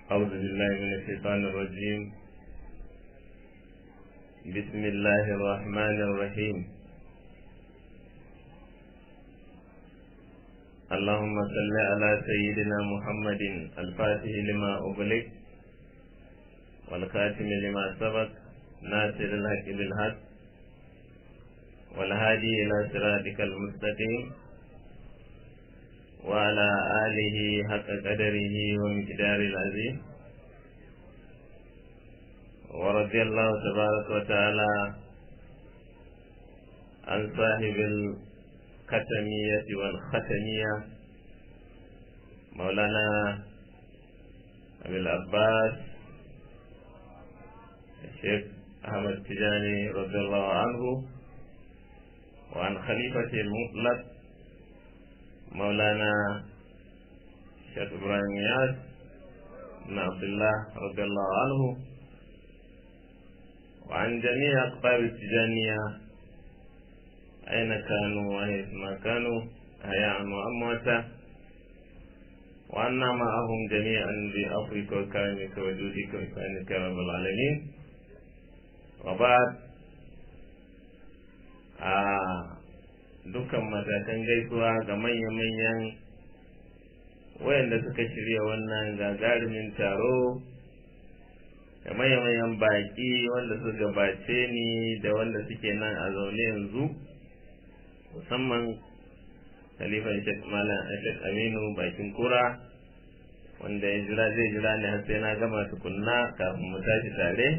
أعوذ بالله من الشيطان الرجيم بسم الله الرحمن الرحيم اللهم صل على سيدنا محمد الفاتح لما أغلق والخاتم لما سبق ناصر الحق بالحق والهادي إلى صراطك المستقيم وعلى آله حق قدره ومقدار العظيم ورضي الله تبارك وتعالى عن صاحب الختمية والختمية مولانا أبي العباس الشيخ أحمد التجاني رضي الله عنه وعن خليفته المطلق مولانا شيخ إبراهيم ياس بن عبد الله رضي الله عنه وعن جميع أقطاب التجانية أين كانوا وحيث ما كانوا أحياء وأمواتا وأنا معهم جميعا بأفرك وكرمك وجودك وإحسانك يا رب العالمين وبعد آه dukkan matakan gaisuwa ga manya-manyan wayanda suka shirya wannan gagarumin taro da manya-manyan baki wanda su gabace ni da wanda suke nan a zaune yanzu musamman Khalifan Sheikh Malam Sheikh Aminu bakin kura wanda ya jira zai jira ne har sai na gama tukunna kafin mu tashi tare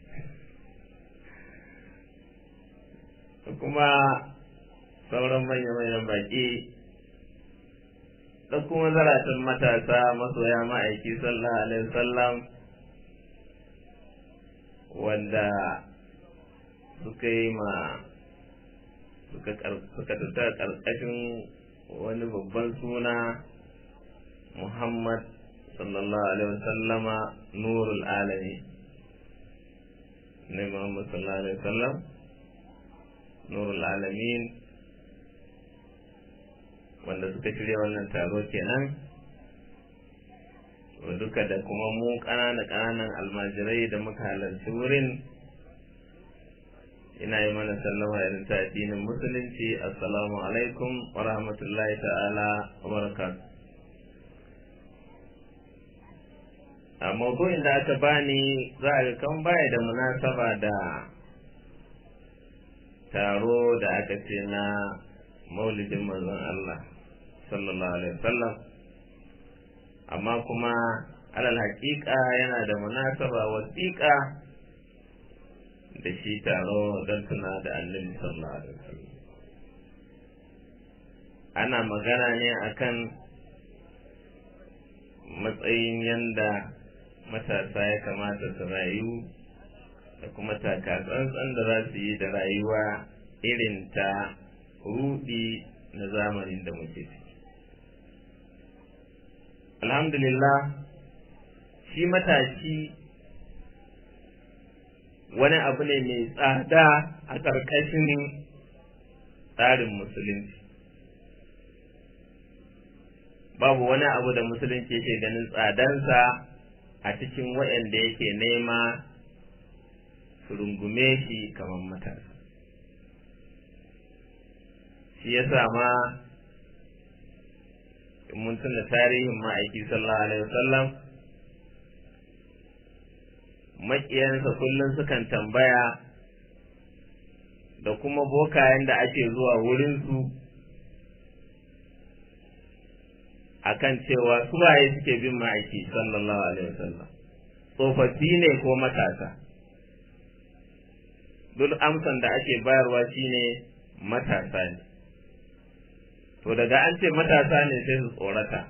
kuma sauran manya-manyan baki da kuma zaratan matasa masoya ma'aiki sallallahu alaihi wasallam wanda suka yi ma suka tattara ƙarƙashin wani babban suna Muhammad sallallahu alaihi wasallama nurul alami ne Muhammad sallallahu alaihi wasallam nurul alamin wanda suka shirya wannan taro kenan duka da kuma mu ƙanana ƙananan almajirai da muka halarci wurin ina yi mana sallama irin ta addinin musulunci assalamu alaikum wa rahmatullahi ta'ala wa barakatuh a maudu'in da aka bani za a ga kan baya da munasaba da taro da aka ce na maulidin manzon Allah sallallahu alaihi wasallam amma kuma alal haƙiƙa yana da munasaba wasiƙa da shi taro don tuna da annabi sallallahu alaihi wasallam ana magana ne akan matsayin yanda matasa ya kamata su rayu da kuma takatsantsan da za su yi da rayuwa irin ta rudi na zamanin da muke ciki alhamdulillah shi matashi wani abu ne mai tsada a ƙarƙashin tsarin musulunci babu wani abu da musulunci yake ganin tsadansa a cikin waɗanda yake nema su rungume shi kamar matasa shi ya ma in mun tuna tarihin ma'aiki sallallahu alaihi wasallam maƙiyansa kullum sukan tambaya da kuma bokayen da ake zuwa wurinsu akan cewa suwaye suke bin ma'aiki sallallahu alaihi wasallam tsofaffi ne ko matasa duk amsan da ake bayarwa shine matasa ne to daga an ce matasa ne sai su tsorata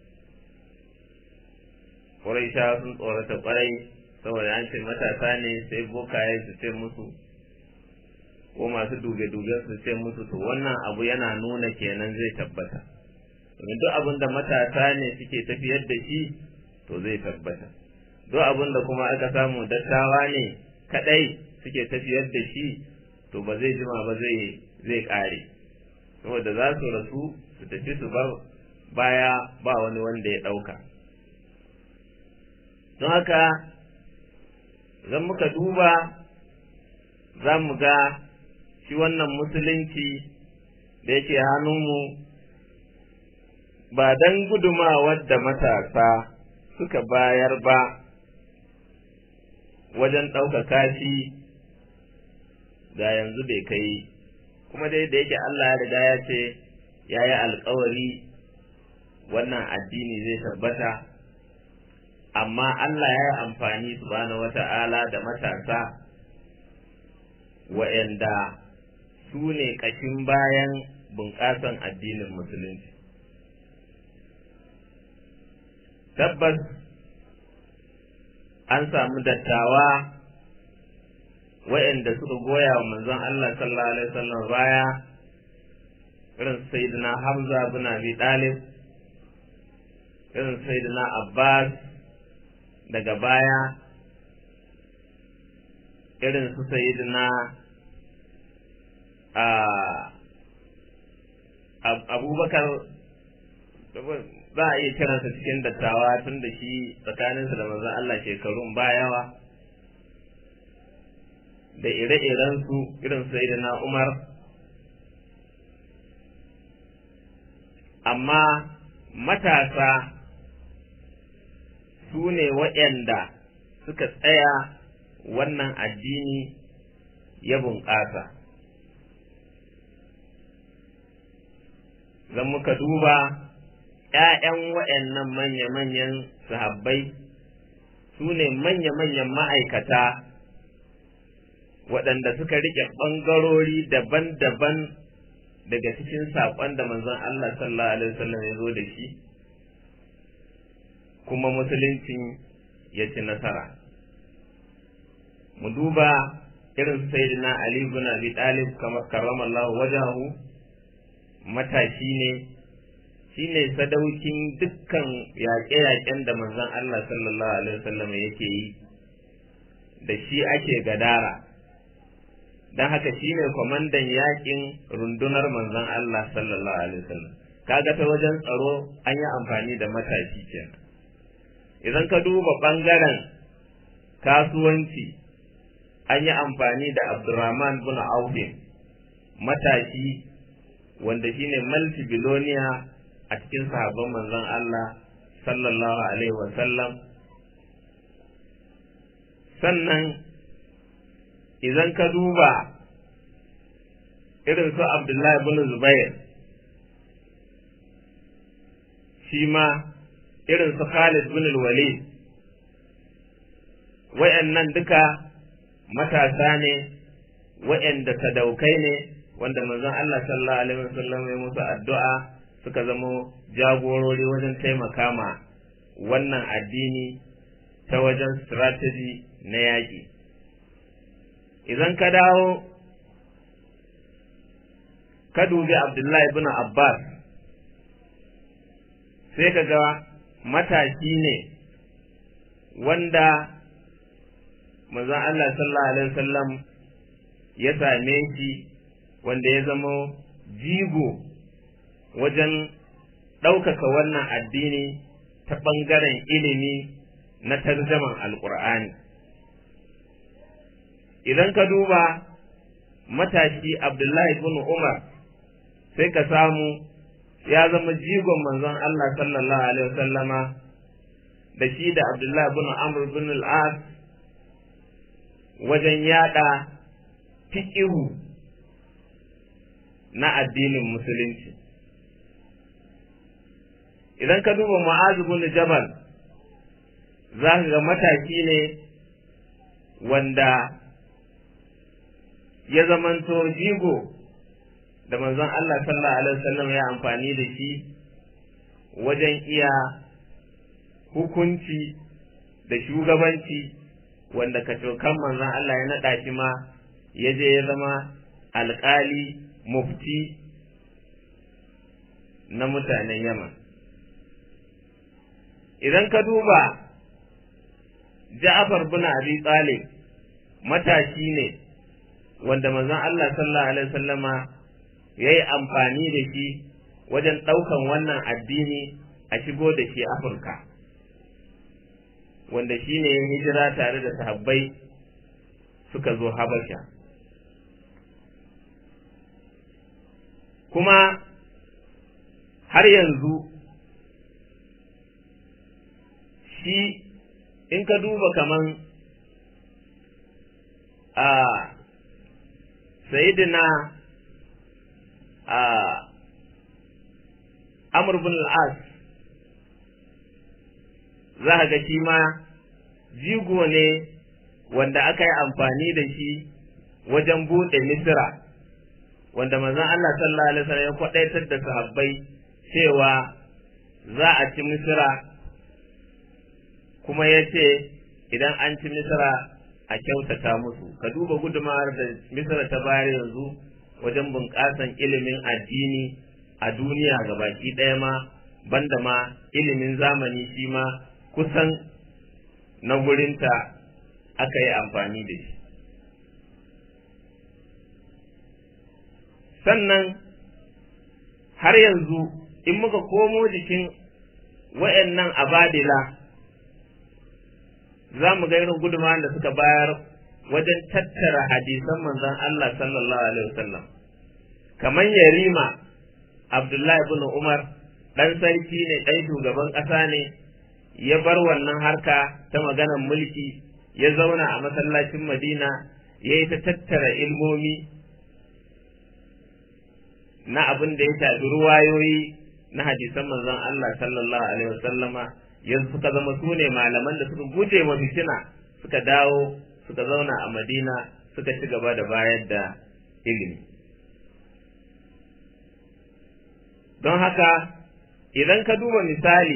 ƙwarai sun tsorata ƙwarai saboda an ce matasa ne sai bokaye su ce musu ko masu duge-duge su ce musu to wannan abu yana nuna kenan zai tabbata domin duk abin da matasa ne suke tafiyar da shi to zai tabbata duk abin da kuma aka samu dattawa ne kadai suke tafiyar da shi to ba zai jima ba zai zai kare saboda za su rasu su tafi su bar baya ba wani wanda ya ɗauka don haka zan muka duba za mu ga shi wannan musulunci da yake hannunmu ba don gudumawar da matasa suka bayar ba wajen ɗaukaka shi ga yanzu bai kai kuma dai da yake Allah ya riga ya ce ya yi alkawari wannan addini zai tabbata amma Allah ya yi amfani subhanahu wata'ala da matasa wa'yanda su ne ƙashin bayan bunƙasan addinin musulunci tabbas an samu dattawa wa'yanda suka goya wa manzon Allah sallallahu alaihi wasallam baya irin sayyidina Hamza bin Abi Talib irin sayyidina Abbas daga baya irin su sayyidina abubakar za a iya kiransa cikin dattawa tun da shi tsakaninsa da manzon Allah shekarun bayawa da ire-irensu irin sayyidina Umar amma matasa su ne waɗanda suka tsaya wannan addini ya bunƙasa. Zan muka duba ‘ya'yan waɗannan manya-manyan sahabbai su ne manya-manyan ma'aikata waɗanda suka riƙe ɓangarori daban-daban daga cikin saƙon da manzon Allah sallallahu Alaihi wasallam ya zo da shi. kuma musuluncin ya ci nasara mu duba irin sayyidina Ali ibn Abi Talib karramallahu wajahu matashi ne shine sadaukin dukkan yaƙe-yaƙen da manzon Allah sallallahu alaihi wasallam yake yi da shi ake gadara don haka shine kwamandan yaƙin rundunar manzon Allah sallallahu alaihi wasallam kaga ta wajen tsaro an yi amfani da matashi kenan idan ka duba ɓangaren kasuwanci an yi amfani da abdurrahman bin aufin matashi wanda shine multi-billionaire a cikin sahabban manzon Allah sallallahu alaihi wasallam sannan idan ka duba irin su abdullahi bin zubair shi ma irin su Khalid bin Walid wayannan duka matasa ne wayanda sadaukai ne wanda manzon Allah sallallahu alaihi wasallam ya musu addu'a suka zama jagorori wajen taimaka ma wannan addini ta wajen strategy na yaƙi idan ka dawo ka dubi Abdullahi bin Abbas sai ka ga matashi ne wanda manzon Allah sallallahu alaihi wasallam ya same shi wanda ya zama jigo wajen ɗaukaka wannan addini ta ɓangaren ilimi na tarjaman alƙur'ani idan ka duba matashi abdullahi bin umar sai ka samu ya zama jigon manzon Allah sallallahu alaihi wasallama da shi da Abdullah bin Amr bin al-As wajen yada fiqihu na addinin musulunci idan ka duba Mu'az bin Jabal za ka ga mataki ne wanda ya zamanto jigo da manzon Allah sallallahu alaihi wasallam ya amfani da shi wajen iya hukunci da shugabanci wanda kacokan manzon Allah ya naɗa shi ma ya je ya zama alƙali mufti na mutanen Yaman. Idan ka duba Ja'far bin Abi Talib matashi ne wanda manzon Allah sallallahu alaihi wasallama ya yi amfani da shi wajen ɗaukan wannan addini a shigo da shi Afirka. wanda shine ya hijira tare da sahabbai suka zo habasha kuma har yanzu shi in ka duba kaman a sayidina a amur bin al'as za ga shi ma jigo ne wanda aka yi amfani da shi wajen buɗe misira wanda manzon Allah sallallahu alaihi wasallam ya kwadaitar da sahabbai cewa za a ci misira kuma ya ce idan an ci misira a kyautata musu ka duba gudumawar da misira ta bayar yanzu wajen bunƙasan ilimin addini a duniya baki ɗaya ma banda ma ilimin zamani shi ma kusan na gurinta aka yi amfani da shi sannan har yanzu in muka komo jikin wa'annan abadila za mu ga irin gudunmawar da suka bayar wajen tattara hadisan manzon Allah sallallahu alaihi wasallam kamar yarima Abdullahi ibn Umar dan sarki ne dan shugaban ƙasa ne ya bar wannan harka ta maganar mulki ya zauna a masallacin Madina ya yi ta tattara ilmomi na abin da ya shafi ruwayoyi na hadisan manzon Allah sallallahu alaihi wasallama yanzu suka zama su ne malaman da suka guje wa fitina suka dawo suka zauna a Madina suka ci gaba da bayar da ilimi don haka idan ka duba misali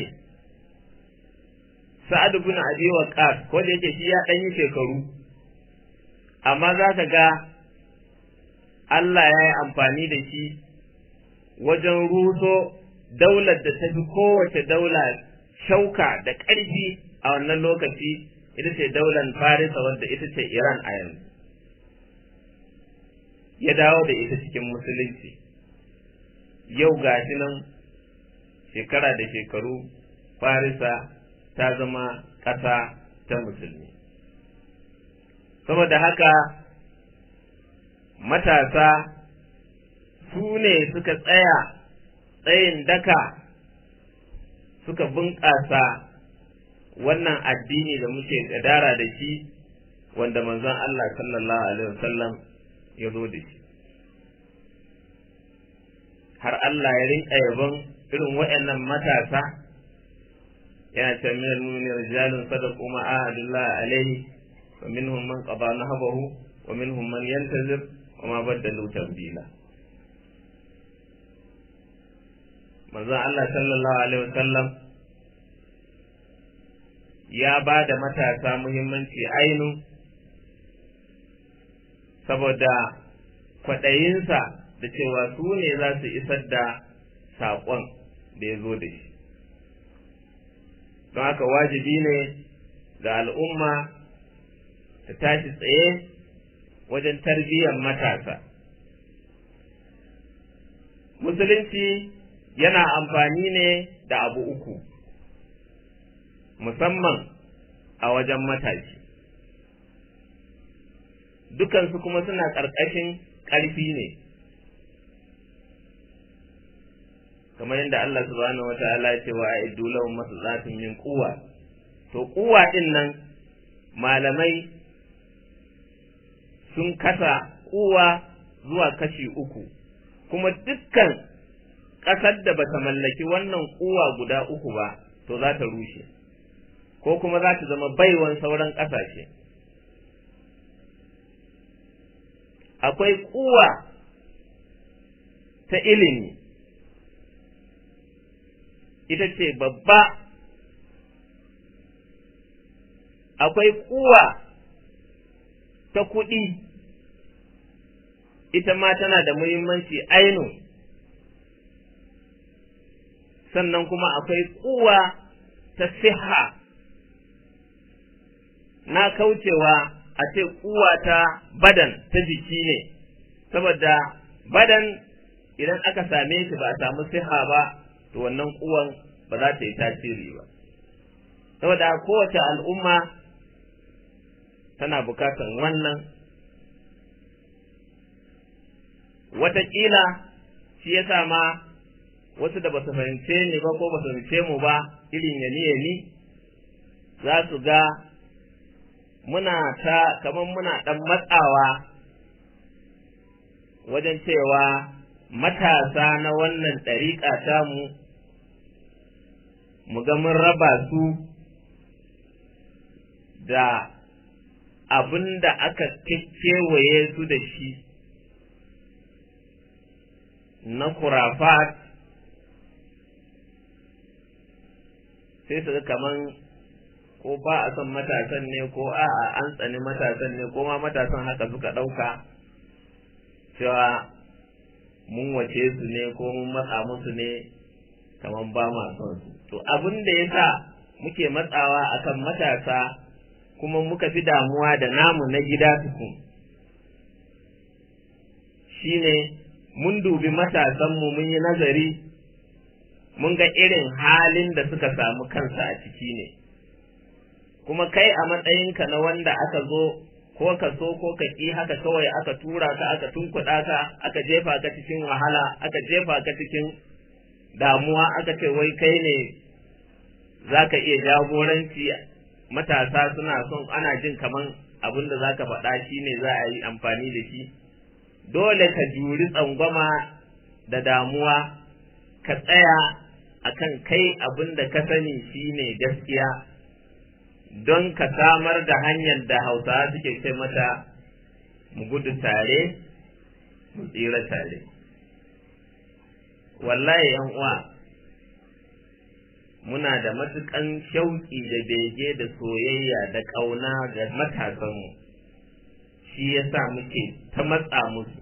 sa'ad ibn abi waqas ko da yake shi ya dan yi shekaru amma za ka ga Allah ya yi amfani da shi wajen ruso daular da ta fi kowace daula shauka da ƙarfi a wannan lokaci ita ce daular farisa wadda ita ce iran a yanzu ya dawo da ita cikin musulunci yau ga shi nan shekara da shekaru farisa ta zama ƙasa ta musulmi saboda haka matasa su ne suka tsaya tsayin daka suka bunƙasa wannan addini da muke gadara da shi wanda manzon Allah sallallahu alaihi wasallam ya zo da shi har Allah ya rinka yabon irin waɗannan matasa yana ce min al-mu'minin rijalun sadaqu ma ahadullah alaihi wa minhum man qada nahbahu wa minhum man yantazir wa ma baddalu tabdila manzon Allah sallallahu alaihi wasallam ya ba da matasa muhimmanci ainu saboda kwaɗayinsa da cewa su ne za su isar da saƙon da ya zo da shi don haka wajibi ne ga al'umma ta tashi tsaye wajen tarbiyyar matasa musulunci yana amfani ne da abu uku musamman a wajen matashi dukansu kuma suna ƙarƙashin ƙarfi ne kamar yadda Allah subhanahu wata'ala ya ce wa a'iddu lahum masallatin min quwwa to quwwa din nan malamai sun kasa quwwa zuwa kashi uku kuma dukkan ƙasar da bata mallaki wannan quwwa guda uku ba to za ta rushe ko kuma za ta zama baiwan sauran ƙasashe akwai kuwa ta ilimi ita ce babba akwai kuwa ta kuɗi ita ma tana da muhimmanci ainu sannan kuma akwai kuwa ta siha na kaucewa a ce kuwa ta badan ta jiki ne saboda badan idan aka same shi ba a samu siha ba to wannan kuwan ba za ta yi tasiri ba saboda kowace al'umma tana bukatan wannan wataƙila shi ya sa ma wasu da ba su fahimce ni ba ko ba su fahimce mu ba irin yani yani za su ga muna ta kamar muna ɗan matsawa wajen cewa matasa na wannan ɗariƙa tamu mu ga mun raba su da abin da aka kewaye su da shi na kurafat sai su ga kaman ko ba a son matasan ne ko a'a an tsani matasan ne ko ma matasan haka suka ɗauka cewa mun wace su ne ko mun matsa musu ne kaman ba ma son su to abin da ya sa muke matsawa akan matasa kuma muka fi damuwa da namu na gida tukun shine mun dubi matasanmu mun yi nazari mun ga irin halin da suka samu kansa a ciki ne kuma kai a matsayinka na wanda aka zo ko ka so ko ka ƙi haka kawai aka tura ka aka tunkuɗa ka aka jefa ka cikin wahala aka jefa ka cikin damuwa aka ce wai kai ne za ka iya jagoranci matasa suna son ana jin kaman abin da za ka faɗa shi ne za a yi amfani da shi dole ka juri tsangwama da damuwa ka tsaya akan kai abin da ka sani shi ne gaskiya don ka samar da hanyar da hausawa suke ce mata mu gudu tare mu tsira tare wallahi yan uwa muna da matukan shauƙi da bege da soyayya da ƙauna ga matasanmu shi ya sa muke ta matsa musu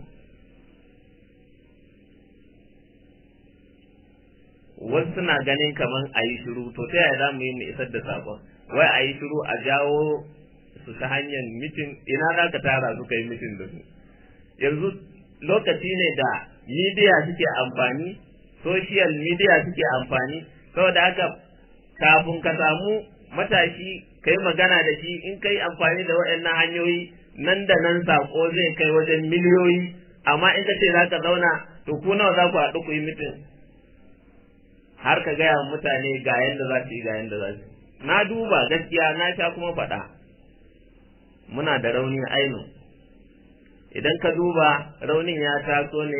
wasu suna ganin kamar a yi shiru to ta yaya za mu yi mu isar da saƙon wai a yi shiru a jawo su ta hanyar mitin ina za ka tara su ka yi mitin da su yanzu lokaci ne da midiya suke amfani social media suke amfani saboda haka kafin ka samu matashi ka yi magana da shi in ka yi amfani da waɗannan hanyoyi nan da nan saƙo zai kai wajen miliyoyi amma in ka ce za ka zauna to ku nawa za ku haɗu ku yi mitin har ka gaya mutane ga yadda za su yi ga yadda za su na duba gaskiya na sha kuma faɗa muna da rauni ainu idan ka duba raunin ya taso ne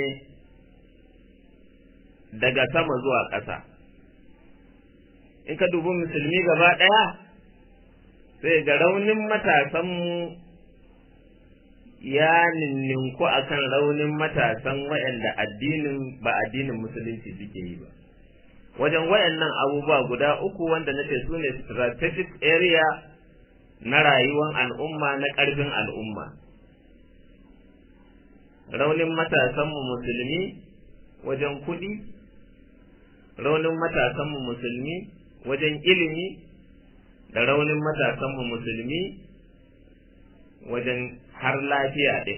daga sama zuwa ƙasa in ka dubi musulmi gaba ɗaya sai ga raunin matasanmu ya ninninku akan raunin matasan waɗanda addinin ba addinin musulunci suke yi ba wajen waɗannan abubuwa guda uku wanda na ce su ne strategic area na rayuwar al'umma na ƙarfin al'umma raunin matasanmu musulmi wajen kuɗi raunin matasanmu musulmi wajen ilimi da raunin matasanmu musulmi wajen har lafiya ɗin.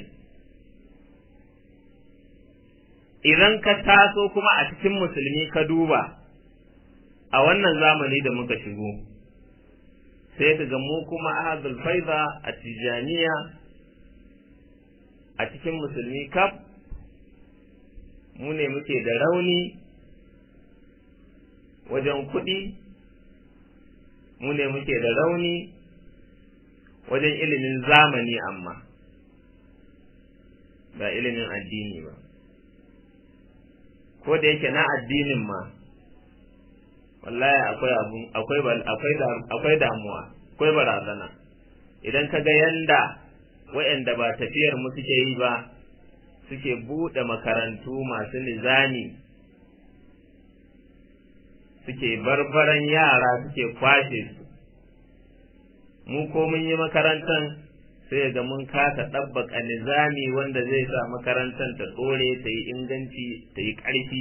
Idan ka taso kuma a cikin musulmi ka duba a wannan zamani da muka shigo, sai ka ga mu kuma ahadul faiza a tijaniya a cikin musulmi kaf mu ne muke da rauni wajen kuɗi mu ne muke da rauni wajen ilimin zamani amma ba ilimin addini ba ko da yake na addinin ma wallahi akwai abun akwai akwai akwai damuwa akwai barazana idan ka ga yanda waɗanda ba tafiyar mu suke yi ba suke buɗe makarantu masu nizami suke barbaran yara suke kwashe su mu ko mun yi makarantar sai ga mun kasa ɗabbaka nizami wanda zai sa makarantar ta ɗore ta yi inganci ta yi ƙarfi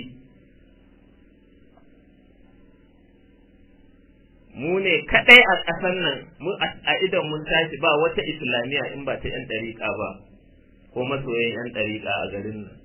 mu ne kaɗai a ƙasar nan mu a idan mun tashi ba wata islamiyya in ba ta 'yan ɗariƙa ba ko masoyan 'yan ɗariƙa a garin nan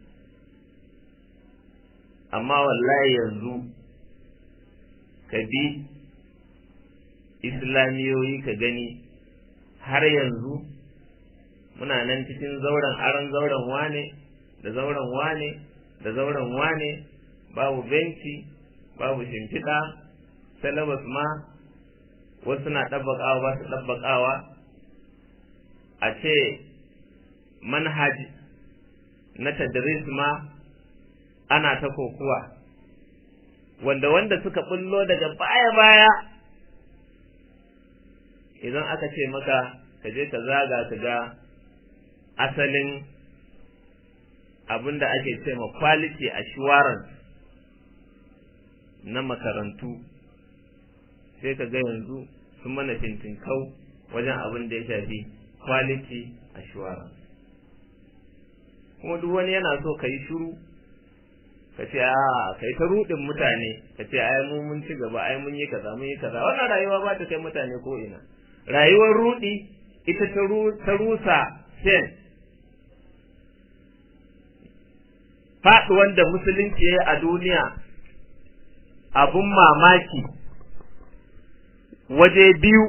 amma wallahi yanzu ka bi islamiyoyi ka gani har yanzu muna nan cikin zauren aron zauren wane da zauren wane da zauren wane babu benci babu shimfiɗa salabas ma wasu na ɗabbaƙawa ba su ɗabbaƙawa a ce manhaj na tadris ma ana ta kokuwa wanda wanda suka bullo daga baya-baya idan aka ce maka ka je ka zaga ka ga asalin abin da ake ce ma quality assurance na makarantu sai ka ga yanzu sun mana fintinkau wajen abin da ya shafi quality assurance kuma duk wani yana so ka yi shuru ka ce a ka yi ta rudin mutane ka ce ai mu mun ci gaba ai mun yi kaza mun yi kaza wannan rayuwa ba ta kai mutane ko ina rayuwar rudi ita ta rusa sen faɗuwan da musulunci ya yi a duniya abun mamaki waje biyu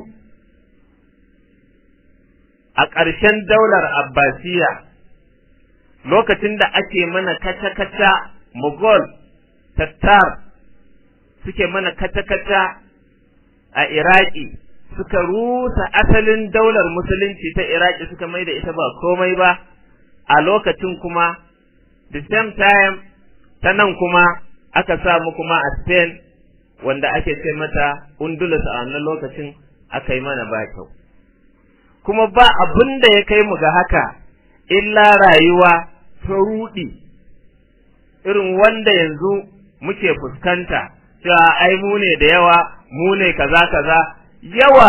a ƙarshen daular abbasiya lokacin da ake mana kaca-kaca mughal tattar suke mana kaca-kaca a iraki suka rusa asalin daular musulunci ta iraki suka mai da ita ba komai ba a lokacin kuma the same time ta nan kuma aka samu kuma a spain wanda ake ce mata undulus a wannan lokacin aka yi mana ba kyau kuma ba abin da ya kai mu ga haka illa rayuwa ta ruɗi irin wanda yanzu muke fuskanta cewa ai mu ne da yawa mu ne kaza kaza yawa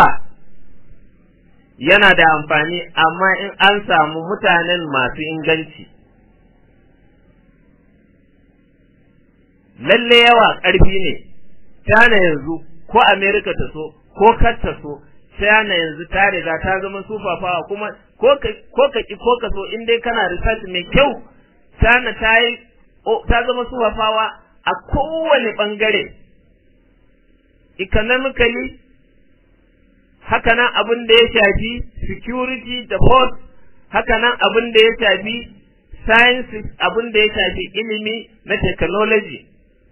yana da amfani amma in an samu mutanen masu inganci lalle yawa ƙarfi ne China yanzu ko America ta so ko kar ta so China yanzu ta riga ta zama sufafawa kuma ko ka ko ka ki ko ka so in dai kana research mai kyau China ta yi ta zama sufafawa a kowane bangare economically haka nan abin da ya shafi security da force haka nan abin da ya shafi science abin da ya shafi ilimi na technology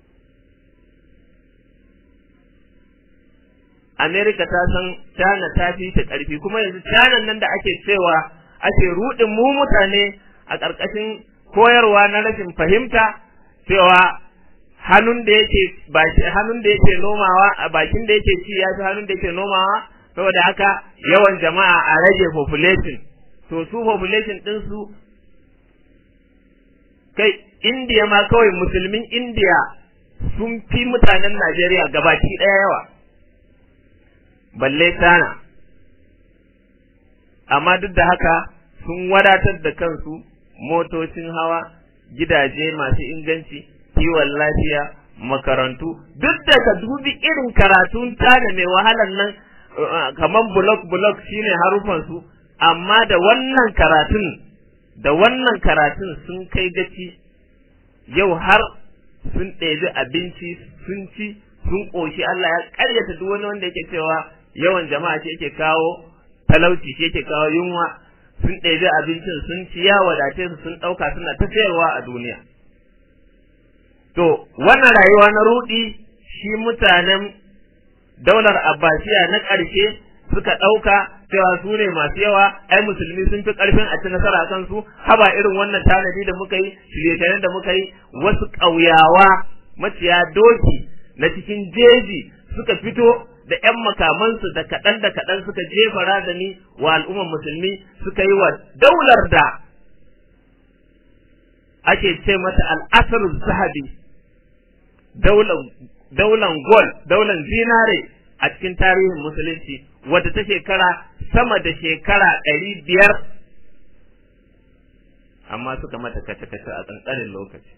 Amerika ta san China ta fi ta ƙarfi kuma yanzu China nan da ake cewa ake ruɗin mu mutane a ƙarƙashin koyarwa na rashin fahimta cewa hannun da yake baki hannun da yake nomawa a bakin da yake ci ya fi hannun da yake nomawa saboda haka yawan jama'a a rage population to su population ɗin su kai India ma kawai musulmin India sun fi mutanen Najeriya gabaki ɗaya yawa balle sana amma duk da haka sun wadatar da kansu motocin hawa gidaje masu inganci kiwon lafiya makarantu duk da ka dubi irin karatun tana mai wahalar nan kamar bulok bulok shine harufan su amma da wannan karatun da wannan karatun sun kai gaci yau har sun ɗebi abinci sun ci sun ƙoshi Allah ya ƙaryata duk wani wanda yake cewa yawan jama'a shi yake kawo talauci shi yake kawo yunwa sun ɗebi abincin sun ci ya wadace su sun ɗauka suna ta sayarwa a duniya to wannan rayuwa na rudi shi mutanen daular abbasiya na ƙarshe suka ɗauka cewa su ne masu yawa ai musulmi sun fi ƙarfin a ci nasara kan su haba irin wannan tanadi da muka yi shirye da muka yi wasu ƙauyawa maciya doki na cikin jeji suka fito da ‘yan makamansu da kaɗan da kaɗan suka jefa razani wa al'ummar musulmi suka yi wa daular da ake ce mata al'asar zahabi daular gol daular zinare a cikin tarihin musulunci wadda ta shekara sama da shekara ɗari biyar amma suka mata kace-kace a ƙanƙanin lokaci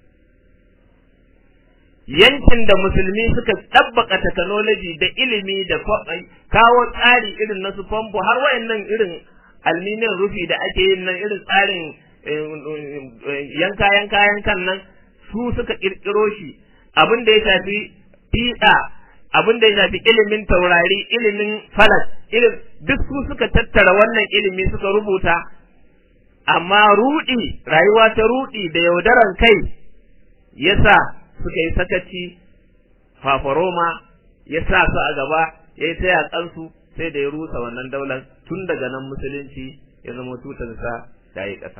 yankin da musulmi suka ɗabbaka technology da ilimi da kawo tsari irin na su famfo har wayannan irin alminiyan rufi da ake yin nan irin tsarin yanka yanka yankan nan su suka kirkiro shi abin da ya shafi fiɗa abin da ya shafi ilimin taurari ilimin falak ilim duk su suka tattara wannan ilimi suka rubuta amma rudi rayuwa ta rudi da yaudaran kai yasa suka yi sakaci fafaroma ya sa su a gaba ya yi ta yaƙansu sai da ya rusa wannan daular tun daga nan musulunci ya zama tutarsa ta yi ƙasa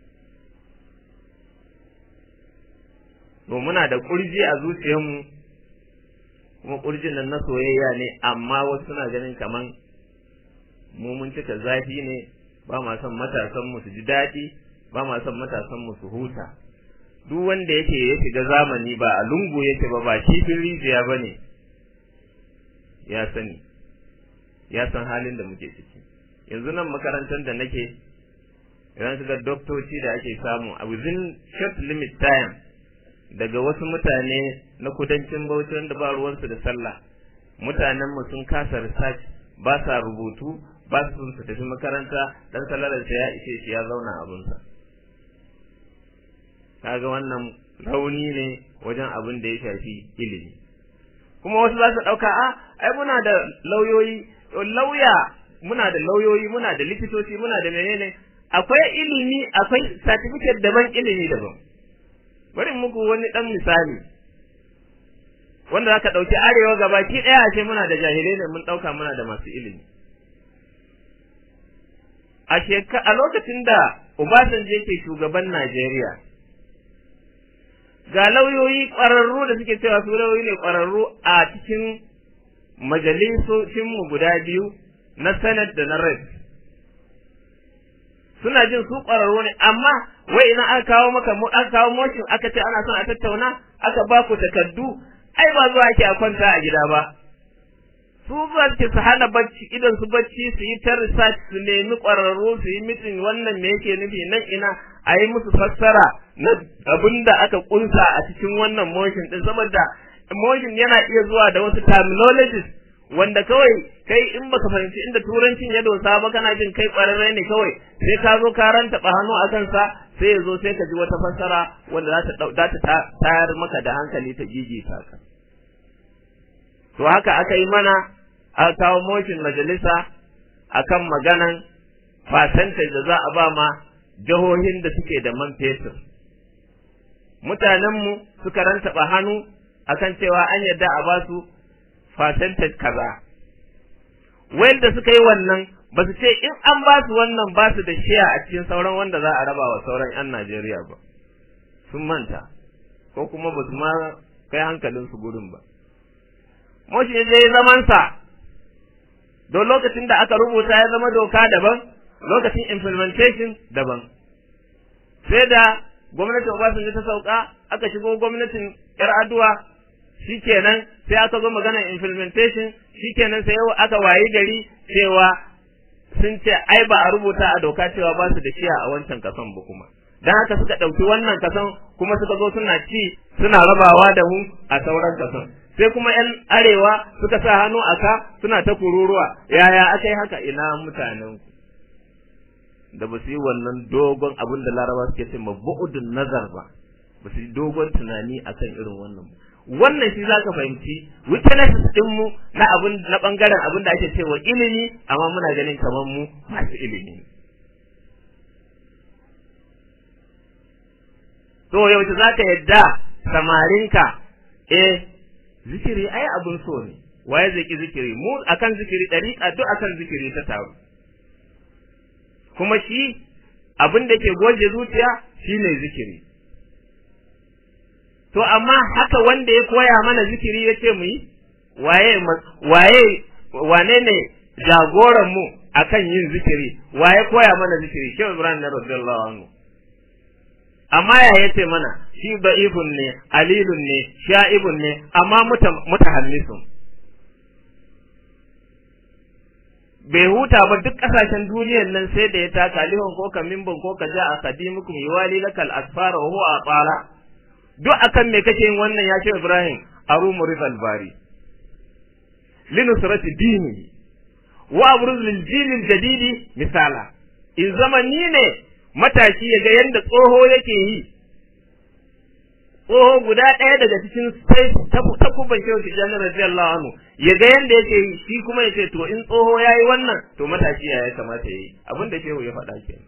to muna da ƙurji a zuciyarmu kuma ƙurjin nan na soyayya ne amma wasu suna ganin kaman mu mun cika zafi ne ba ma son matasan mu su ji daɗi ba ma son matasan mu su huta duk wanda yake ya shiga zamani ba a lungu yake ba ba kifin rijiya ba ne ya sani ya san halin da muke ciki yanzu nan makarantar da nake idan su ga doktoci da ake samu a within short limit time daga wasu mutane na kudancin bauchi wanda ba ruwansu da sallah mutanen mu sun kasa research ba sa rubutu ba su su tafi makaranta dan salararsa ya ishe shi ya zauna abunsa kaga wannan rauni ne wajen abin da ya shafi ilimi kuma wasu za su ɗauka a ai muna da lauyoyi lauya muna da lauyoyi muna da likitoci muna da menene akwai ilimi akwai certificate daban ilimi daban bari muku wani ɗan misali wanda zaka ɗauki arewa gabaki ɗaya a ce muna da jahilai ne mun ɗauka muna da masu ilimi a a lokacin da Obasanjo yake shugaban Najeriya ga lauyoyi ƙwararru da suke cewa su lauyoyi ne ƙwararru a cikin majalisocinmu guda biyu na Senate da na Rep. Suna jin su ƙwararru ne, amma wai idan aka kawo maka aka kawo motion aka ce ana son a tattauna aka ba ku takardu, ai ba zuwa ake a kwanta a gida ba. Su zuwa suke su hana bacci idan su bacci su yi ta research su nemi ƙwararru su yi mitin wannan me yake nufi nan ina a yi musu fassara na abin da aka kunsa a cikin wannan motion din saboda motion yana iya zuwa da wasu terminologies wanda kawai kai in baka fahimci inda turancin ya dosa ba kana jin kai kwararre ne kawai sai ka zo ka ranta hannu a kansa sai ya zo sai ka ji wata fassara wanda za ta za ta tayar maka da hankali ta gigita ka to haka aka yi mana aka kawo motion majalisa akan maganan percentage da za a ba ma jihohin da suke da man fetur mutanenmu suka rantaba hannu akan cewa an yarda a ba su percentage kaza da suka yi wannan ba su ce in an ba su wannan ba su da shiya a cikin sauran wanda za a raba wa sauran 'yan Najeriya ba sun manta ko kuma ba su ma kai hankalin su gurin ba moshi ya je zamansa don lokacin da aka rubuta ya zama doka daban lokacin implementation daban sai da gwamnatin Obasanjo ta sauka aka shigo gwamnatin yar aduwa shikenan sai aka zo maganar implementation shikenan sai yau aka wayi gari cewa sun ce ai ba a rubuta a doka cewa ba su da shiya a wancan kason ba kuma dan haka suka ɗauki wannan kason kuma suka zo suna ci suna rabawa da mu a sauran kason sai kuma yan arewa suka sa hannu a ka suna ta kururuwa yaya aka yi haka ina mutanen ku da ba su yi wannan dogon abin da laraba suke ce mabu'udun nazar ba ba su yi dogon tunani akan irin wannan ba wannan shi zaka fahimci weaknesses din mu na abin na bangaren abin da ake cewa ilimi amma muna ganin kamar mu masu ilimi to yaushe zaka yadda samarinka eh zikiri ai abun so ne waye zai ki zikiri mu akan zikiri dariƙa duk akan zikiri ta taru kuma shi abin da ke goje zuciya shine zikiri to amma haka wanda ya koya mana zikiri ya ce mu yi waye waye wane ne jagoran mu akan yin zikiri waye koya mana zikiri shehu ibrahim na radiyallahu anhu amma ya yace mana shi da'ifun ne alilun ne sha'ibun ne amma mutahannisun bai huta ba duk kasashen duniyar nan sai da ya taka lihon ko kamimbin ko ka ja a kadimukum yiwali lakal asfara wa huwa atala duk akan me kake yin wannan ya ce Ibrahim arumu rizal bari linusrati dini wa abruz lil jilil jadidi misala in zamani ne matashi ya ga yanda tsoho yake yi tsoho guda ɗaya daga cikin sai takuban shehu tijjani radiyallahu anhu ya ga yanda yake yi shi kuma ya ce to in tsoho ya yi wannan to matashi ya kamata ya yi abin da shehu ya faɗa ke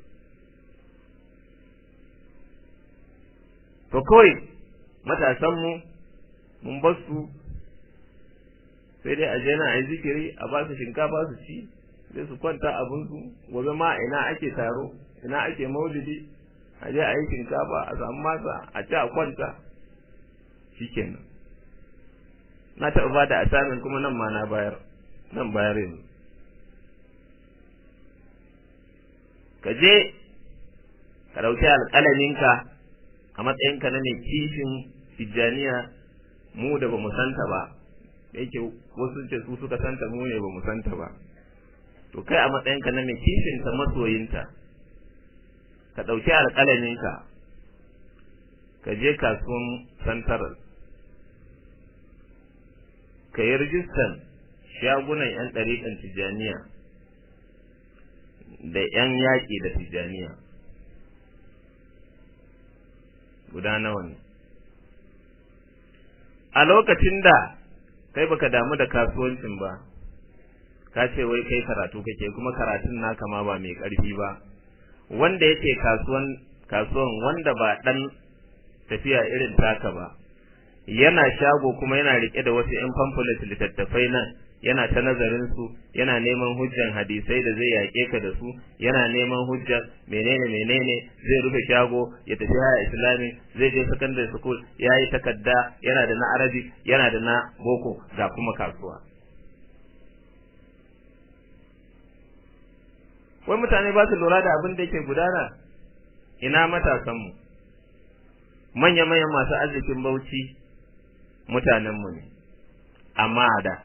to kawai matasanmu mun bar su sai dai a je na a yi zikiri a ba su shinkafa su ci sai su kwanta abinsu gobe ma ina ake taro ina ake maulidi a je a yi shinkafa a samu masa a ci a kwanta shikenan na taɓa ba da asamin kuma nan ma na bayar nan bayar yanzu ka je ka ɗauki alƙalaminka a matsayinka na mai kishin tijjaniya mu da ba mu santa ba da yake wasu ce su suka santa mu ne ba mu santa ba to kai a matsayinka na mai kishin ta masoyinta ka ɗauki alƙalaminka ka je kasuwan santaral ka yi rijistan shagunan 'yan ɗariƙan tijjaniya da 'yan yaƙi da tijjaniya guda nawa ne a lokacin da kai baka damu da kasuwancin ba ka ce wai kai karatu kake kuma karatun naka ma ba mai ƙarfi ba wanda yake kasuwan kasuwan wanda ba dan tafiya irin taka ba yana shago kuma yana rike da wasu yan pamphlet littattafai nan yana ta nazarin su yana neman hujjan hadisai da zai yake ka da su yana neman hujjan menene menene zai rufe shago ya tafi haya islami zai je secondary school yayi takadda yana da na arabi yana da na boko ga kuma kasuwa wai mutane ba su lura da abin da yake gudana ina matasanmu manya-manyan masu arzikin bauchi mutanenmu ne amma da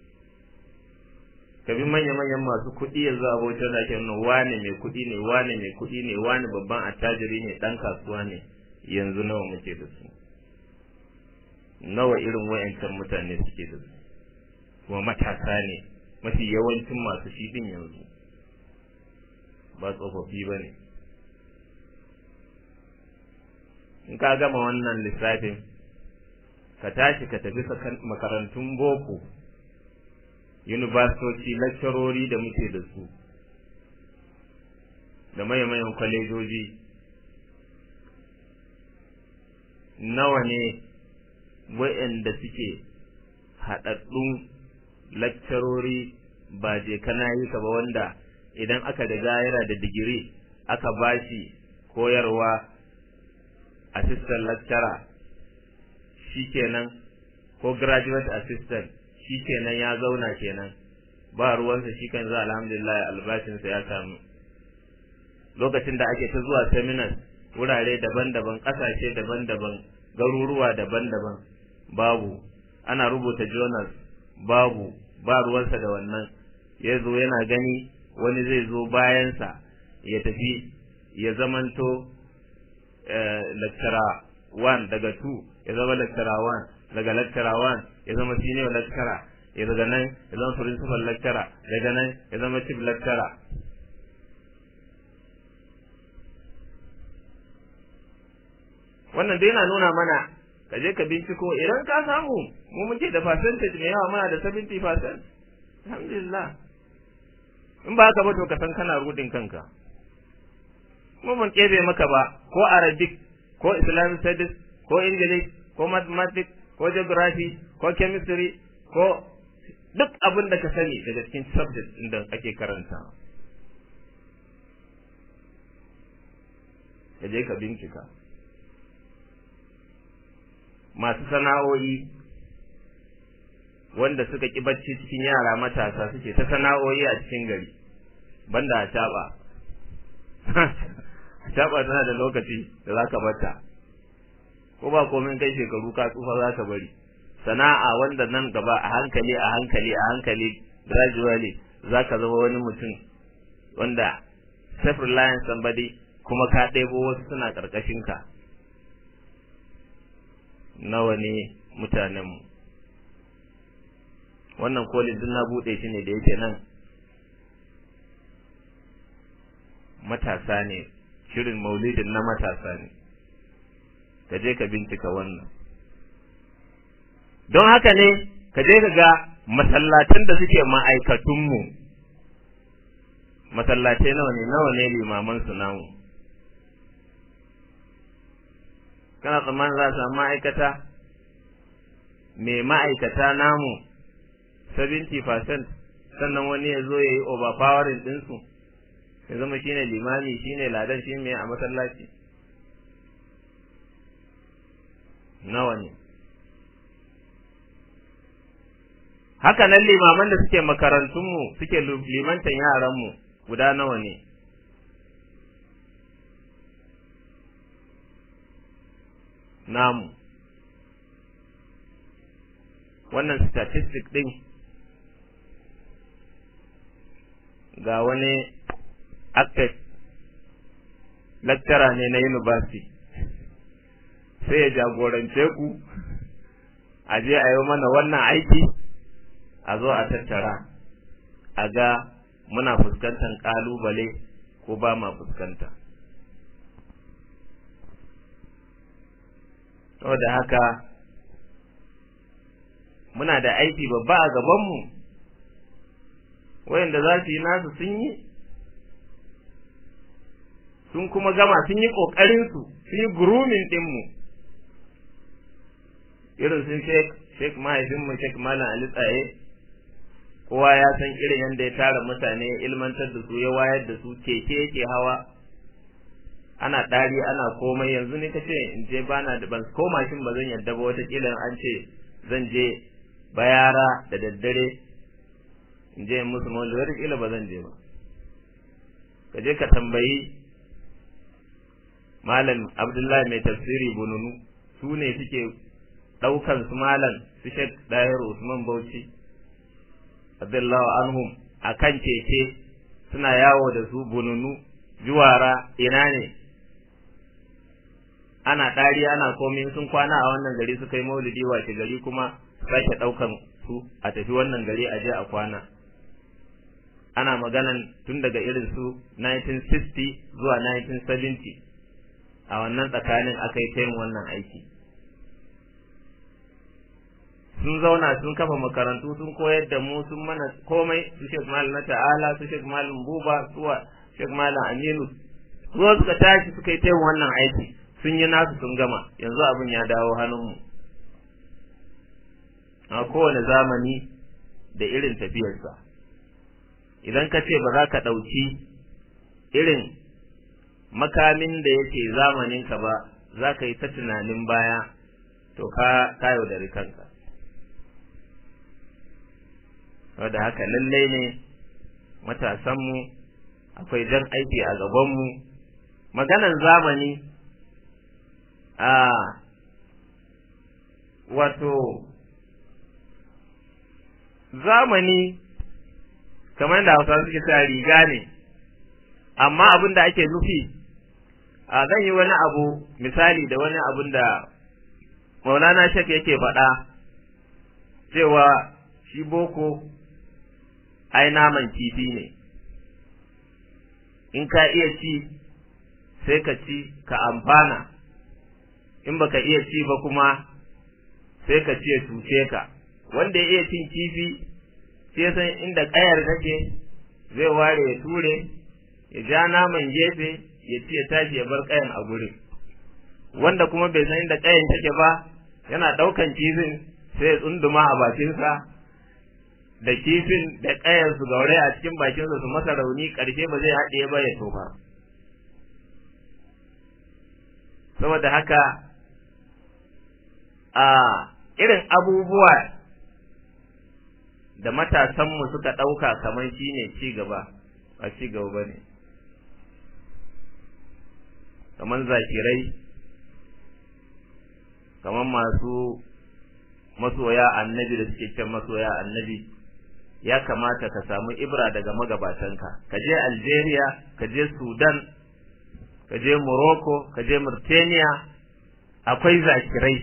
kabi manya-manyan masu kuɗi yanzu a bauchi da ke nuna wane mai kuɗi ne wane mai kuɗi ne wane babban attajiri ne ɗan kasuwa ne yanzu nawa muke da su nawa irin wayancan mutane suke da su kuma matasa ne mafi yawancin masu shi din yanzu ba tsofaffi ba ne in ka gama wannan lissafin ka tashi ka tafi makarantun boko yunibastoci lakcarori da muke da su da mayan kwalejoji nawa ne wa'anda suke haɗaɗɗun lakcarori ba je kana yi ka ba wanda idan aka riga yana da digiri aka bashi koyarwa assistant lecturer shikenan ko graduate assistant shikenan ya zauna kenan ba ruwansa shi kan za alhamdulillah albashinsa ya samu lokacin da ake ta zuwa seminars wurare daban-daban ƙasashe daban-daban garuruwa daban-daban babu ana rubuta journals babu ba ruwansa da wannan ya zo yana gani wani zai zo bayansa ya tafi ya zamanto lecturer 1 daga 2 ya zama lecturer 1 daga lecturer 1 ya zama senior lecturer ya daga nan ya zama principal lecturer daga nan ya zama chief lecturer wannan dai yana nuna mana ka je ka binciko idan ka samu mu muke da percentage mai yawa muna da 70% alhamdulillah in ba haka ba to ka san kana rudin kanka mu ban kebe maka ba ko arabic ko islamic studies ko english ko mathematics ko geography ko chemistry ko duk abin da ka sani daga cikin subject din da ake karanta ka je ka bincika masu sana'o'i wanda suka ki bacci cikin yara matasa suke ta sana'o'i a cikin gari banda a taba taba tana da lokaci da zaka bata ko ba komai kai shekaru ka tsufa zaka bari sana'a wanda nan gaba a hankali a hankali a hankali gradually zaka zama wani mutum wanda self reliance somebody kuma ka ɗebo wasu suna ƙarƙashin ka nawa ne mutanenmu wannan kolin duk na buɗe shi ne da yake nan matasa ne shirin maulidin na matasa ne ka je ka bincika wannan don haka ne ka je ka ga masallatan da suke ma'aikatunmu masallatai nawa ne nawa ne limaman su namu kana tsammanin za a samu ma'aikata mai ma'aikata namu 70% sannan wani ya zo ya yi overpowering ɗinsu ya zama shine limami shine ladan shi mai a masallaci nawa ne haka nan limaman da suke makarantunmu suke limantan yaranmu guda nawa ne namu wannan statistic din ga wani active lecturer ne na university sai ya jagorance ku a je a yi mana wannan aiki a zo a tattara a ga muna fuskantar kalubale ko ba ma fuskanta saboda haka muna da aiki babba a gabanmu wayanda za su yi nasu sun yi sun kuma gama sun yi ƙoƙarinsu sun yi gurumin ɗinmu irin sun shek mahaifinmu shek malam ali tsaye kowa ya san irin yadda ya tara mutane ya ilmantar da su ya wayar da su keke yake hawa ana ɗari ana komai yanzu ne kace in je bana da ban ko mashin ba zan yadda ba wata kila an ce zan je bayara da daddare in je musu mawali wata kila ba zan je ba ka je ka tambayi malam abdullahi mai tafsiri bununu su ne suke ɗaukan su malam su shek ɗahir usman bauchi abdullahi anhum a kan keke suna yawo da su bununu juwara ina ne ana ɗari ana komai sun kwana a wannan gari suka yi maulidi wace gari kuma sake ɗaukan su a tafi wannan gari a je a kwana ana maganan tun daga irin su 1960 zuwa 1970 a wannan tsakanin aka yi ta yin wannan aiki sun zauna sun kafa makarantu sun koyar da mu sun mana komai su shek malam na ta'ala su shek malam buba suwa shek malam aminu ruwa suka tashi suka yi ta yin wannan aiki sun yi nasu sun gama yanzu abin ya dawo hannunmu a kowane zamani da irin tafiyarsa idan ka ce ba za ka ɗauki irin makamin da yake zamaninka ba za ka yi ta tunanin baya to ka kayo da kanka wadda haka lallai ne matasanmu akwai jan aiki a gabanmu maganan zamani a wato zamani kamar da hausa suke sa riga ne amma abin da ake nufi a zan yi wani abu misali da wani abin da maulana shek yake faɗa cewa shi boko ai naman kifi ne in ka iya ci sai ka ci ka amfana in baka iya ci ba kuma sai ka ci ya cuce ka wanda ya iya cin kifi sai san inda kayar take zai ware ya ture ya ja naman gefe ya ci ya tashi ya bar kayan a gurin wanda kuma bai san inda kayan take ba yana daukan kifin sai ya tsunduma a bakinsa da kifin da kayan su gaure a cikin bakinsa su masa rauni karshe ba zai haɗe ba ya tofa saboda haka a irin abubuwa da matasanmu suka ɗauka kamar shi ne ci gaba ba ci gaba ba ne kamar zakirai kamar masu masoya annabi da suke can masoya annabi ya kamata ka samu ibra daga magabatanka ka je algeria ka je sudan ka je morocco ka je mauritania akwai zakirai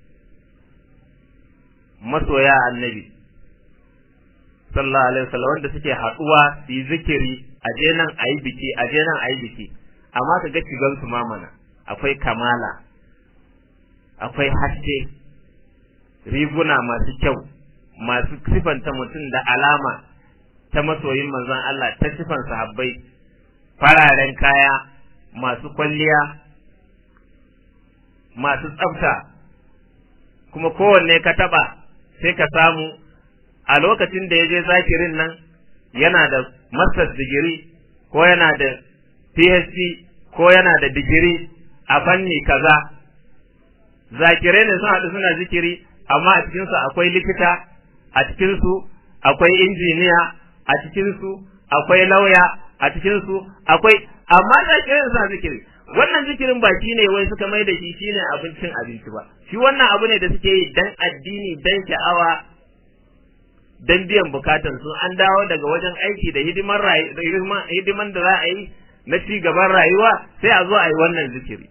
masoya annabi sallallahu alaihi wasallam wanda suke haduwa su yi zikiri a je nan a yi biki a je nan a yi biki amma ka ga shigan su mamana akwai kamala akwai haske riguna masu kyau masu sifanta mutum da alama ta masoyin manzon Allah ta sifan sahabbai fararen kaya masu kwalliya masu tsafta kuma kowanne ka taba sai ka samu a lokacin da ya je zakirin nan yana da masters digiri ko yana da phd ko yana da digiri a fanni kaza zakirai ne sun haɗu suna zikiri amma a cikinsu akwai likita a cikinsu akwai injiniya a cikinsu akwai lauya a cikinsu akwai amma zakirai suna zikiri wannan zikirin ba shi ne wai suka mai da shi shine abincin abinci ba shi wannan abu ne da suke yi dan addini dan sha'awa dan biyan bukatan su an dawo daga wajen aiki da hidiman hidiman da za a yi na ci gaban rayuwa sai a zo a yi wannan zikiri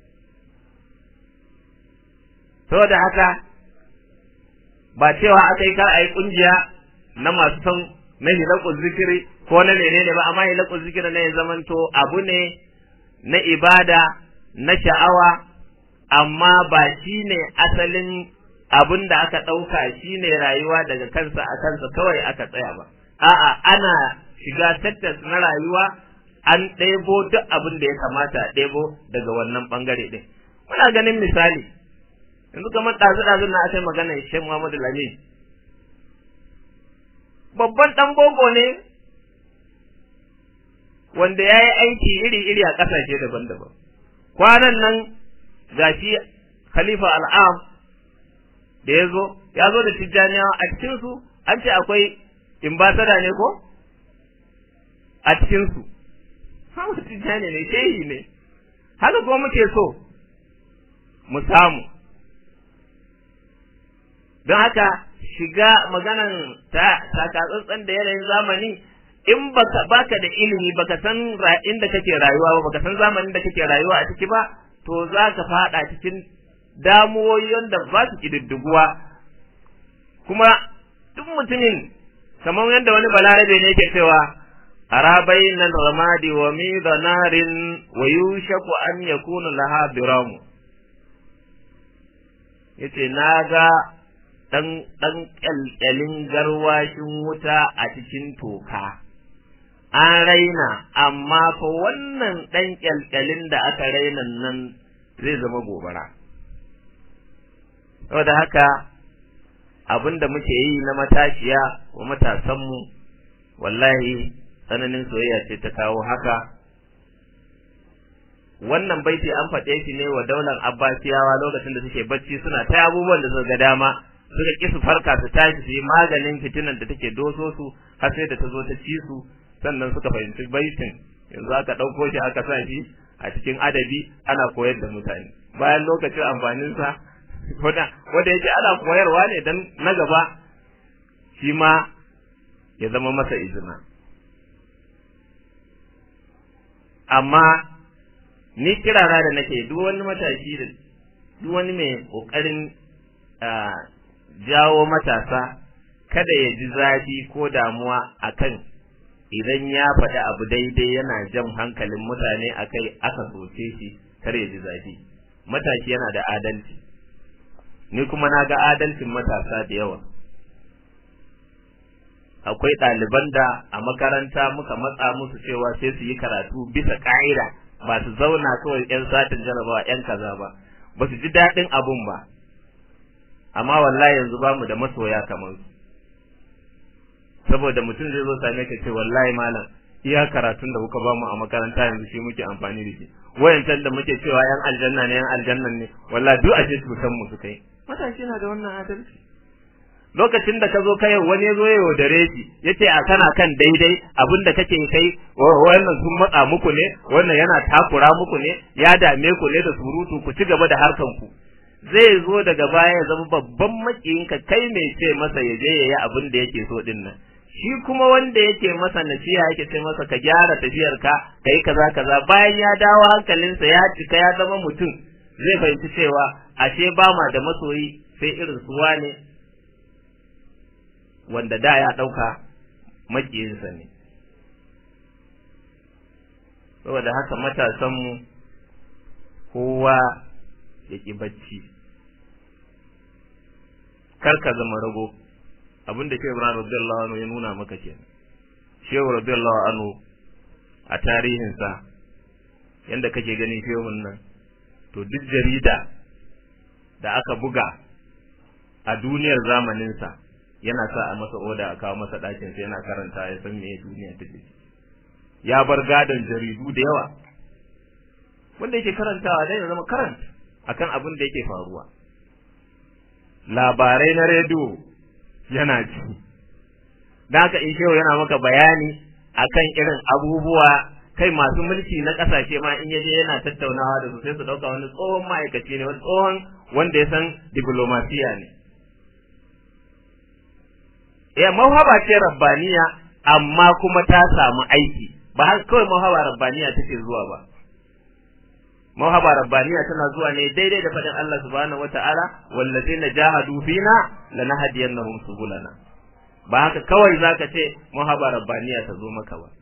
saboda haka ba cewa aka yi kar a yi kungiya na masu son na hilakun zikiri ko na menene ba amma hilakun zikiri ne ya zamanto abu ne na ibada na sha'awa amma ba shi ne asalin abin da aka ɗauka shi ne rayuwa daga kansa a kansa kawai aka tsaya ba a'a ana shiga tattas na rayuwa an ɗebo duk abin da ya kamata a ɗebo daga wannan ɓangare ɗin muna ganin misali yanzu kamar ɗazu-ɗazun na aka yi magana Sheikh Muhammadu Lamin babban ɗan boko ne wanda ya yi aiki iri-iri a ƙasashe daban-daban kwanan nan gashi Khalifa Al'am da ya zo ya zo da tijjaniyawa a cikinsu an ce akwai imbasada ne ko a cikinsu hawa tijjani ne shehi ne haka kuma muke so mu samu don haka shiga maganan ta takatsantsan da yanayin zamani in baka baka da ilimi baka san inda kake rayuwa ba baka san zamanin da kake rayuwa a ciki ba to za ka fada cikin damuwoyin da ba su kididdiguwa kuma duk mutumin kamar yadda wani balarabe ne yake cewa ara bainal ramadi wa midanarin wa yushaku an yakuna laha biramu yace naga dan dan kyalkyalin garwashin wuta a cikin toka an raina amma fa wannan dan kyalkyalin da aka raina nan zai zama gobara saboda haka abin da muke yi na matashiya wa matasanmu wallahi tsananin soyayya ce ta kawo haka wannan baiti an faɗe shi ne wa daular abbasiyawa lokacin da suke bacci suna ta abubuwan da suka ga dama suka ƙi su farka su tashi su yi maganin fitinan da take doso su har sai da ta zo ta ci su sannan suka fahimci baitin yanzu aka ɗauko shi aka sa shi a cikin adabi ana koyar da mutane bayan lokacin amfaninsa wanda yake ana koyarwa ne dan na gaba shi ma ya zama masa izina amma ni kirara da nake duk wani matashi da duk wani mai kokarin jawo matasa kada ya ji zafi ko damuwa akan idan ya faɗi abu daidai yana jan hankalin mutane akai aka soce shi kar ya ji zafi matashi yana da adalci ni kuma na ga adalcin matasa da yawa akwai ɗaliban da a makaranta muka matsa musu cewa sai su yi karatu bisa ƙa'ida ba su zauna kawai 'yan satin jarabawa 'yan kaza ba ba su ji daɗin abun ba amma wallahi yanzu ba mu da masoya kamar su saboda mutum zai zo same ka ce wallahi malam iya karatun da kuka bamu a makaranta yanzu shi muke amfani da shi wayancan da muke cewa yan aljanna ne yan aljanna ne wallahi duk ashe cutan mu su kai matashi na da wannan adalci lokacin da ka zo kai wani zo ya yaudare shi yace a kana kan daidai abin da kake kai wannan sun matsa muku ne wannan yana takura muku ne ya dame ku ne da surutu ku ci gaba da harkan ku zai zo daga baya ya zama babban makiyinka kai mai ce masa ya je yayi abin da yake so din nan shi kuma wanda yake masa nasiha yake ce masa ka gyara tafiyar ka kai kaza kaza bayan ya dawo hankalinsa ya cika ya zama mutum zai fahimci cewa ashe ba ma da masoyi sai irin su wane wanda da ya ɗauka makiyinsa ne saboda haka matasanmu kowa ya ƙi bacci kar ka zama rago abin da shehu ibrahim radiyallahu anhu ya nuna maka kenan shehu radiyallahu anhu a tarihinsa yanda kake ganin shehun nan to duk jarida da aka buga a duniyar zamaninsa yana sa a masa oda a kawo masa ɗakin sai yana karanta ya san me duniya take ya bar gadon jaridu da yawa wanda yake karantawa dai ya zama karanta akan abin da yake faruwa labarai na rediyo yana ji da haka in shehu yana maka bayani akan irin abubuwa kai masu mulki na kasashe ma in yaje yana tattaunawa da su sai su dauka wani tsohon ma'aikaci ne wani tsohon wanda ya san diplomasiya ne ya mawhaba ce rabbaniya amma kuma ta samu aiki ba har kawai mawhaba rabbaniya take zuwa ba mawhaba rabbaniya tana zuwa ne daidai da faɗin Allah subhanahu wata'ala wallazina jahadu fina lanahdiyannahum subulana ba haka kawai zaka ce mawhaba rabbaniya ta zo maka ba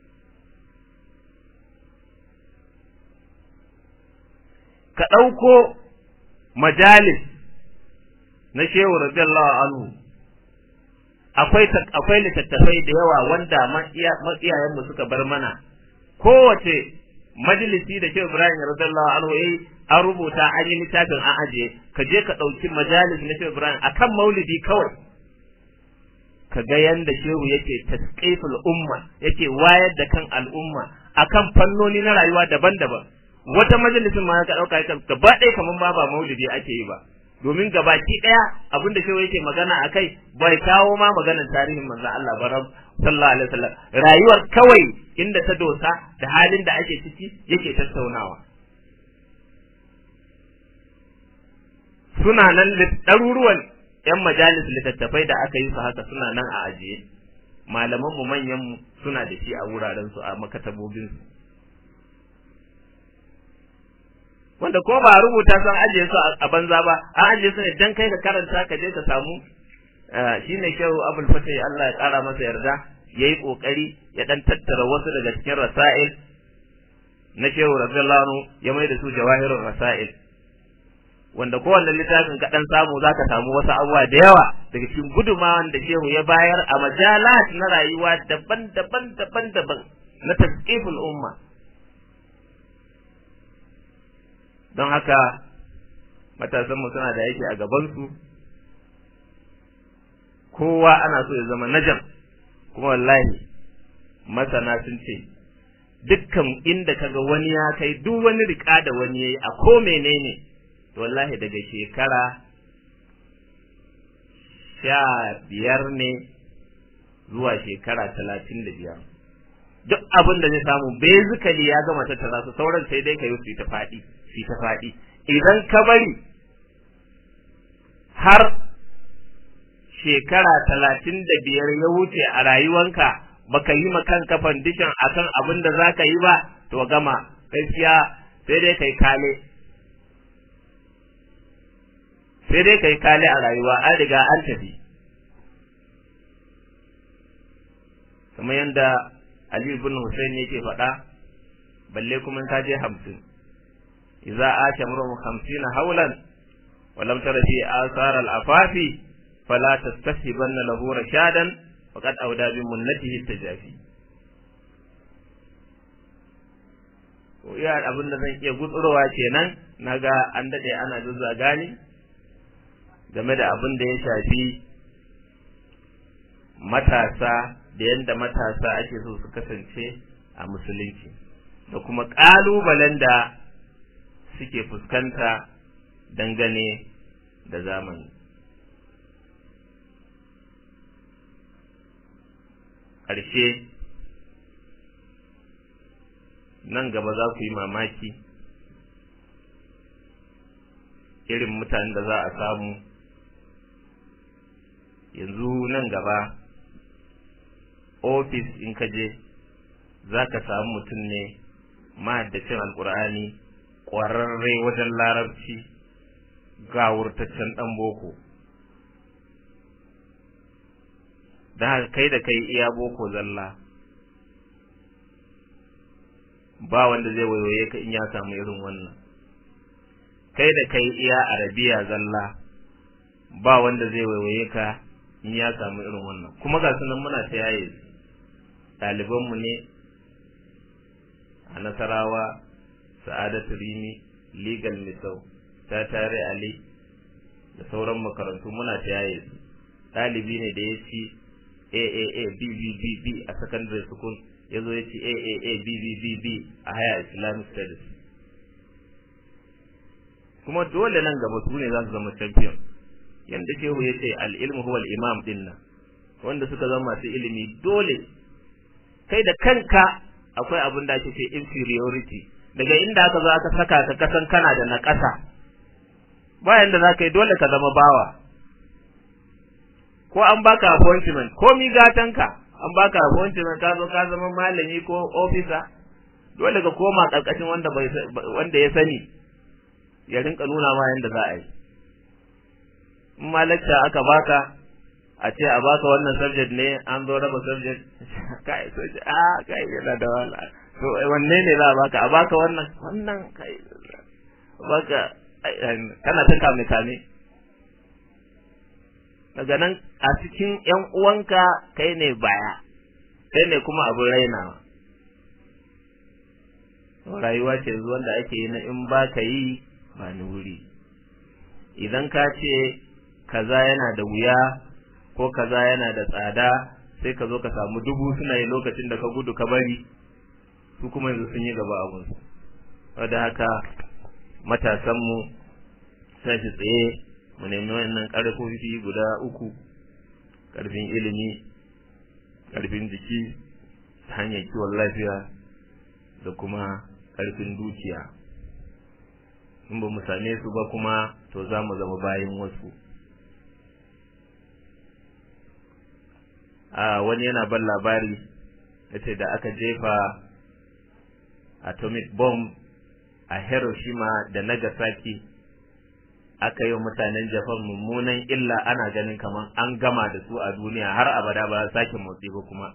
ka ɗauko majalis na shehu radiyallahu anhu akwai akwai littattafai da yawa wanda matsiyayenmu suka bar mana kowace majalisi da shehu ibrahim radiyallahu anhu yayi an rubuta an yi littafin an ajiye ka je ka ɗauki majalis na shehu ibrahim akan maulidi kawai ka ga yanda shehu yake tasqiful umma yake wayar da kan al'umma akan fannoni na rayuwa daban-daban wata majalisin ma ka dauka ka gaba ɗaya kaman ba ba maulidi ake yi ba domin gabaki ɗaya abin da shehu yake magana akai bai kawo ma maganar tarihin manzon Allah ba sallallahu alaihi wasallam rayuwar kawai inda ta dosa da halin da ake ciki yake tattaunawa suna nan ɗaruruwan yan majalis littattafai da aka yi su haka suna nan a ajiye malaman mu manyan mu suna da shi a wuraren su a makatabobin su wanda ko ba a rubuta sun ajiye su a banza ba an ajiye su ne dan kai ka karanta ka je ka samu shine shehu abul fatih Allah ya kara masa yarda yayi kokari ya dan tattara wasu daga cikin rasail na shehu radiyallahu anhu ya mai da su jawahirul rasail wanda kowanne littafin ka dan samu zaka samu wasu abubuwa da yawa daga cikin gudumawan da shehu ya bayar a majalat na rayuwa daban-daban daban-daban na tasqiful umma don haka matasanmu suna da yake a gabansu kowa ana so ya zama najam kuma wallahi masana sun ce dukkan inda kaga wani ya kai duk wani rika da wani yayi a ko menene to wallahi daga shekara sha biyar ne zuwa shekara talatin da biyar duk abin da zai samu basically ya gama tattara su sauran sai dai ka yi su ta faɗi su ta faɗi idan ka bari har shekara talatin da biyar ya wuce a rayuwanka baka yi ma kanka fandishin akan abin da za ka yi ba to gama gaskiya sai dai kai kale sai dai kai kale a rayuwa an riga an tafi kamar yadda Ali ibn Hussein yake faɗa balle kuma ka je hamsin idza ata murhum 50 hawlan wa lam tara fi athar al afafi fala tastasibanna lahu rashadan faqad awda bi munnatihi tajafi ko iya abin da zan iya gutsurowa kenan naga an dade ana zazzaga ni game da abin da ya shafi matasa da yadda matasa ake so su kasance a musulunci da kuma ƙalubalen da suke fuskanta dangane da zamani ƙarshe nan gaba za ku yi mamaki irin mutanen da za a samu yanzu nan gaba ofis in ka je za ka samu mutum ne mahaddacin alkur'ani ƙwararre wajen larabci ga wurtaccen ɗan boko da haka kai da kai iya boko zalla ba wanda zai waiwaye ka in ya samu irin wannan kai da kai iya arabiya zalla ba wanda zai waiwaye ka in ya samu irin wannan kuma ga sunan muna ta yaye ɗalibanmu ne a nasarawa sa'adatu rimi legal misau ta tare ali da sauran makarantu muna ta yaye su ɗalibi ne da ya ci AAA BBBB a secondary school ya zo ya ci AAA BBBB a haya Islamic studies kuma dole nan gaba su ne za su zama champion yanda shehu ya ce al'ilmu huwa imam din nan wanda suka zama masu ilimi dole kai da kanka akwai abin da ake ce inferiority daga inda aka zo aka saka ka kasan kana da na ƙasa bayan da za ka yi dole ka zama bawa ko an baka appointment ko mi gatanka an baka appointment ka zo ka zama malami ko officer dole ka koma karkashin wanda bai wanda ya sani ya rinka nuna ma yanda za a yi in ma lecture aka baka a ce a baka wannan subject ne an zo raba subject kai so ce a kai yana da wala to wanne ne za a baka a baka wannan wannan kai baka kana ta kame kame daga nan a cikin ƴan uwanka kai ne baya kai ne kuma abin rainawa rayuwa ce zuwan da ake yi na in ba ka yi ba ni wuri idan ka ce kaza yana da wuya ko kaza yana da tsada sai ka zo ka samu dubu suna yi lokacin da ka gudu ka bari su kuma yanzu sun yi gaba abinsu wadda haka matasanmu sai shi tsaye mu nemi wannan ƙarfofi guda uku ƙarfin ilimi ƙarfin jiki ta hanyar kiwon lafiya da kuma ƙarfin dukiya in ba mu same su ba kuma to za mu zama bayan wasu a wani yana ban labari yace da aka jefa atomic bomb a Hiroshima da Nagasaki aka yi wa mutanen Japan mummunan illa ana ganin kamar an gama da su a duniya har abada ba sake motsi ba kuma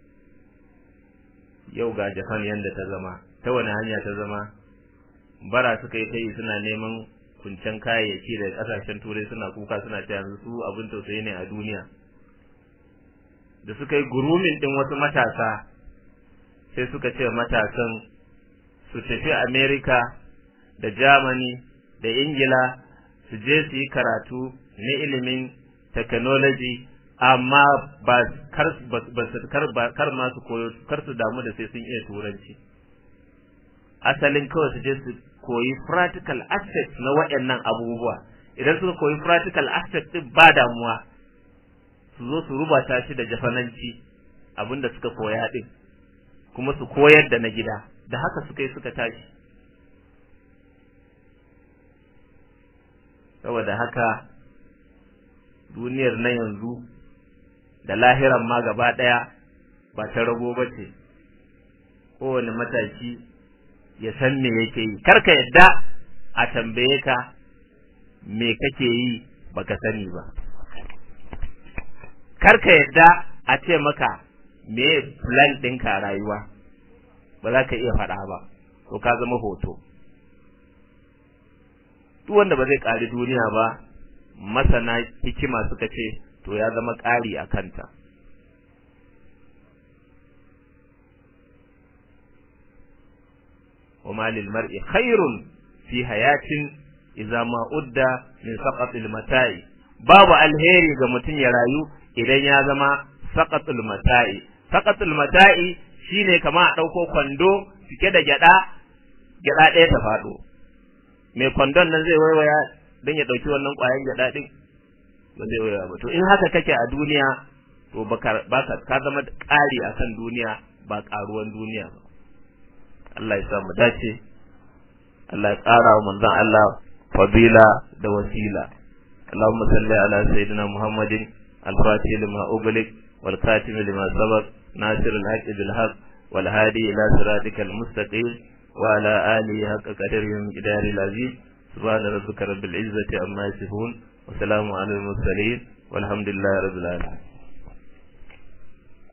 yau ga Japan yanda ta zama ta wani hanya ta zama bara suka yi ta yi suna neman kuncen kayayyaki da kasashen turai suna kuka suna ta yanzu su abin tausayi ne a duniya da suka yi gurumin din wasu matasa sai suka ce matasan su tafi Amerika da Germany da Ingila su je su yi karatu na ilimin technology amma ba kar kar kar ma su koyo kar su damu da sai sun iya turanci asalin kawai su je su koyi practical aspects na waɗannan abubuwa idan suka koyi practical aspects din ba damuwa su zo su rubata shi da jafananci abinda suka koya din kuma su koyar da na gida da haka suka yi suka tashi saboda haka duniyar na yanzu da lahiran ma gaba ɗaya ba ta rago ba ce kowane matashi ya san me yake yi karka yadda a tambaye ka me kake yi baka sani ba karka yadda a ce maka me plan ɗinka rayuwa ba za ka iya faɗa ba to ka zama hoto duk wanda ba zai ƙari duniya ba masana hikima suka ce to ya zama ƙari a kanta وما للمرء خير في حياة إذا ما أدى من سقط المتاع babu alheri ga mutum ya rayu idan ya zama saqatul mata'i saqatul mata'i shine kama a dauko kwando cike da gyada gyada ɗaya ta faɗo mai kwandon nan zai waiwaya don ya ɗauki wannan ƙwayan gyada ɗin ba zai waiwaya ba to in haka kake a duniya to baka ka zama ƙari akan duniya ba ƙaruwan duniya ba Allah ya sa mu dace Allah ya ƙara wa manzon Allah fadila da wasila اللهم صل على سيدنا محمد الفاتح لما أغلق والكاتم لما سبق ناصر الحق بالحق والهادي إلى صراطك المستقيم وعلى آله حق قدره ومقدار العزيز سبحان ربك رب العزة عما يصفون وسلام على المرسلين والحمد لله رب العالمين